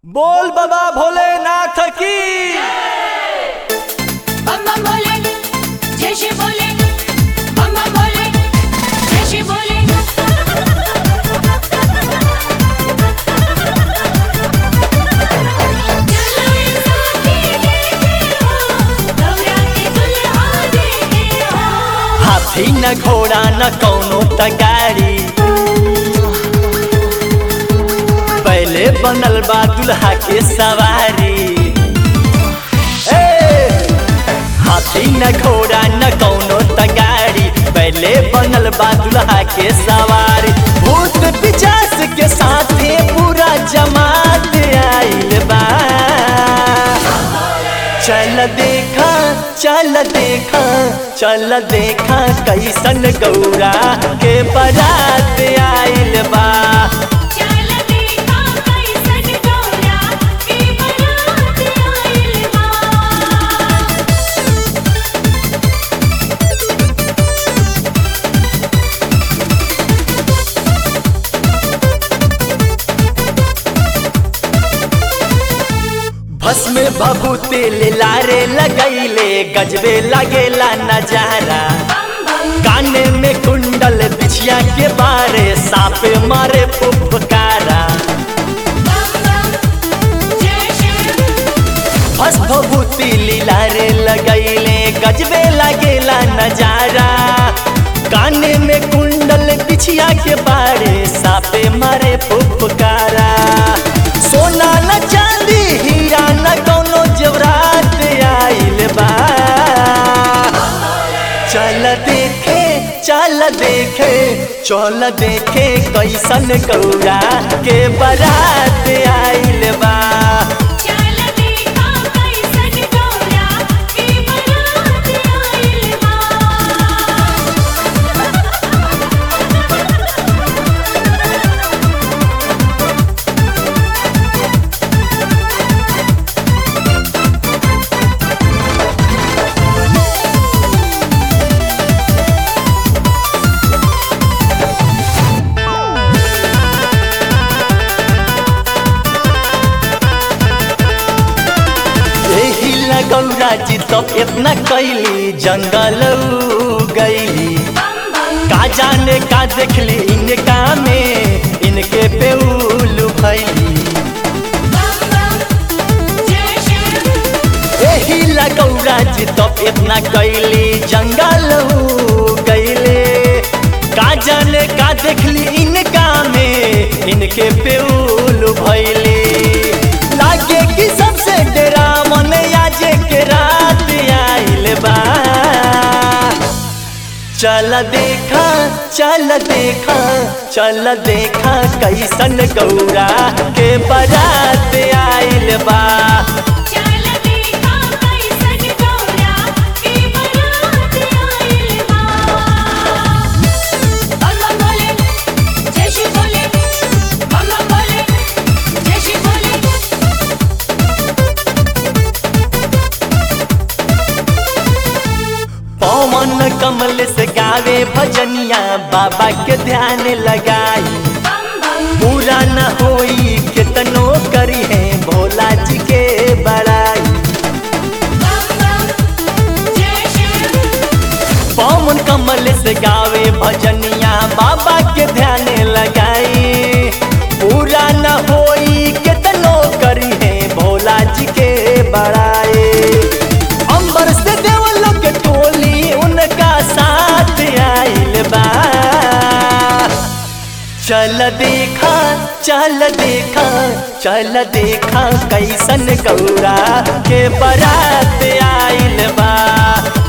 बोल बाबा भोलेनाथ की बम बम भोले जय श्री भोले बम बम भोले जय श्री भोले चलो एक साथ ही देखे हो गौरा के दुल्हा देखे हो हाथी न घोड़ा न कौनो त गाड़ी पहले बनल बा दुल्हा के सवारी ए! हाथी न घोड़ा न कौनो त गाड़ी पहले बनल बा दुल्हा के सवारी भूत पिचास के साथे पूरा जमात आइल बा चल देखा चल देखा चल देखा कैसन गौरा के बारात आइल बा चल देखा कैसन गौरा के बारात आइल बा भस्म बाबू तेल लारे लगैले गजबे लगेला नजारा काने में कुंडल बिछिया के बारे साप मारे फुफकारा बम बम जय श्री भस भभूति लीलारे लगैले गजबे लगेला नजारा काने में कुंडल बिछिया के बारे सापे मारे फुफकारा सोना न चांदी हीरा न कौनो जवरात आइल बा चल देखे चल देखे चल देखे कैसन गौरा के बारात आइल बा चल देखा कैसन गौरा के बारात आइल बा एही लगौरा जी तो इतना कैली जंगल गईली बम बम का जाने का देखली इनका में इनके पेउल भैली बम बम जय श्री एही लगौरा जी तो इतना कैली जंगल गईले का जाने का देखली इनका में इनके पेउल भैली लागे कि सबसे डेरा मन आजे के रात आइल बा चल देखा चल देखा चल देखा कैसन गौरा के बारात आइल बा चल देखा कैसन गौरा के बारात आइल बा बम बम भोले जय श्री भोले बम बम भोले जय श्री भोले पवन कमल से गावे भजनिया बाबा के ध्यान लगाई बम बम पूरा न होई कितनो करी है भोला जी के बड़ाई बम बम जय श्री पवन कमल से गावे भजनिया बाबा के ध्यान लगाई पूरा न होई कितनो करी है भोला जी के बड़ाई अंबर से देवलों के टोली उनका साथ आइल बा चल देखा चल देखा चल देखा कैसन गौरा के बारात आइल बा